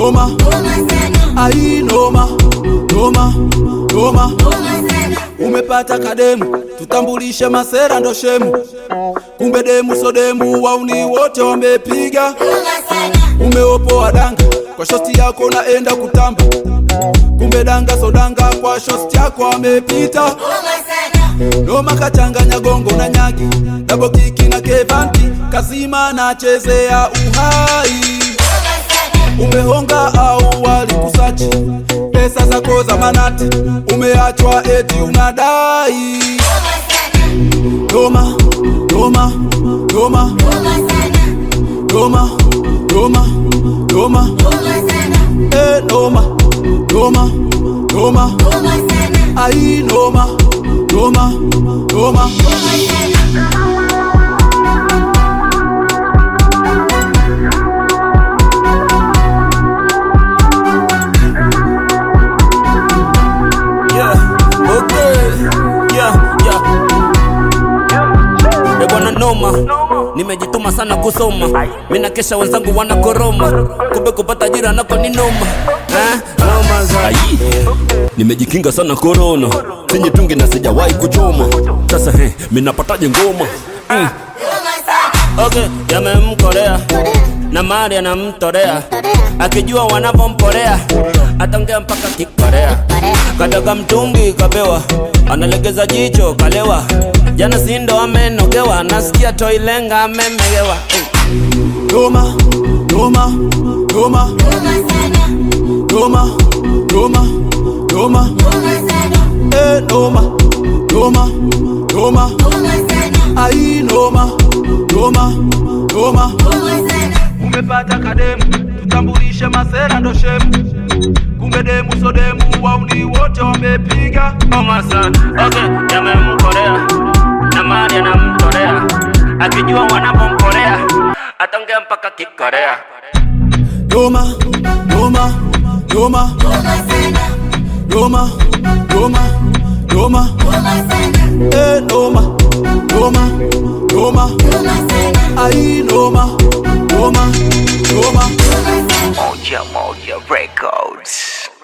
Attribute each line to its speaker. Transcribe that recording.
Speaker 1: noma ai noma noma noma umepata kademu tutambulishe masera ndo shemu kumbe demu so demu wauni wote wamepiga umeopoa danga kwa shosti yako naenda kutamba kumbe danga so danga kwa shosti yako amepita noma kachanganya gongo na nyagi dabo kiki na kevanti kazima nachezea uhai umehonga au walikusachi pesa zako za manati umeachwa eti unadai noma noma noma noma noma noma eh noma noma noma ai noma noma noma
Speaker 2: Yeah, okay. Yeah, yeah. Eh, bwana noma nimejituma sana kusoma mina kesha wenzangu wanakoroma kumbe kupata ajira nako ni noma eh? noma za nimejikinga sana korona sinyitungi na sijawahi kuchoma sasa he minapataje ngoma mm. okay yamemkorea na mari anamtorea akijua wanavomporea ataongea mpaka kikorea kataka mtungi kapewa analegeza jicho kalewa jana sindo amenogewa nasikia toilenga amemegewa eh.
Speaker 1: noma noma noma noma noma noma eh noma noma noma ai noma noma noma umepata kademu tutambulishe masera ndo shemu kumbe demu so demu wauni wote wamepiga
Speaker 2: Noma sana okay yamemkorea na mari anamtorea akijua wanavomporea ataongea mpaka kikorea
Speaker 1: noma noma noma noma noma noma eh noma noma noma ai noma noma noma
Speaker 3: Moja Moja Records.